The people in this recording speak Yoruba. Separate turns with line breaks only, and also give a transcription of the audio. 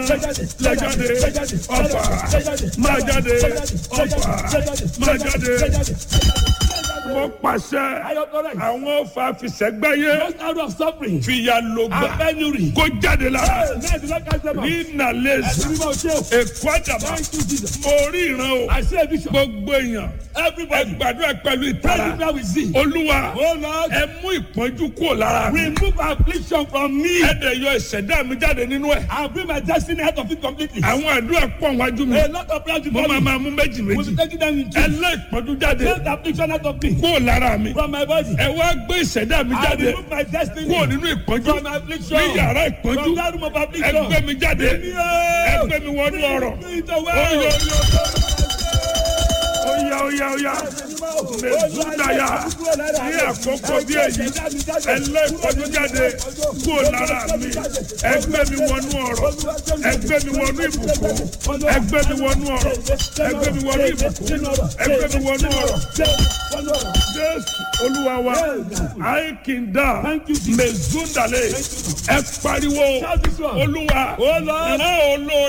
lẹ́jáde ọ̀fà máa jáde ọ̀fà máa jáde. mo pàṣẹ àwọn ọ̀fà fisẹ́gbẹ́yé
Just out of suffering.
fìyà lògbà
And penury.
kó jáde lára
Hey, man, do not catch them out.
ní nàlẹ́sì
Ẹ̀sìn mímọ́ ṣe o.
èkó àdàbà
Thank you, Jesus.
mo rí ìran o
I see a vision.
gbogbo èèyàn ẹ
Everybody.
gbàdúrà pẹ̀lú
Pray
ìtara
the prayer we see.
olúwa
Oh Lord.
ẹ mú ìpọ́njú kúrò lára mi
Remove affliction from me.
ẹ dẹ̀ yọ ìṣẹ̀dá mi jáde nínú ẹ̀
And bring my destiny out of it completely.
àwọn àdúrà pọ̀ wájú mi
A lot of prayers
mo
before
máa
me.
máa mú méjì
We'll
méjì
be taking them in
ẹ
two.
lé ìpọ́njú jáde
Take the affliction out of me.
kúrò lára mi
From my body.
ẹ wá gbé ìṣẹ̀dá mi
I
jáde
remove my destiny.
kúrò nínú ìpọ́njú
From affliction.
ní yàrá ìpọ́njú
From that room of
ẹ
affliction.
gbé mi jáde ẹ gbé mi wọnú ọ̀rọ̀ oyè oyè oyè oyè mẹsùdáyà ní àkókò bí èyí ẹ lé ìpọ́njú jáde kúrò lára mi ẹ gbé mi wọnú ọ̀rọ̀ ẹ gbé mi wọnú ìbùkún ẹ gbé mi wọnú ọ̀rọ̀ ẹ gbé mi wọnú ìbùkún ẹ gbé mi wọnú ọ̀rọ̀ jésù olúwa wa àìkìndà mẹsùdàlẹ ẹ pariwo olúwa ìran olóore.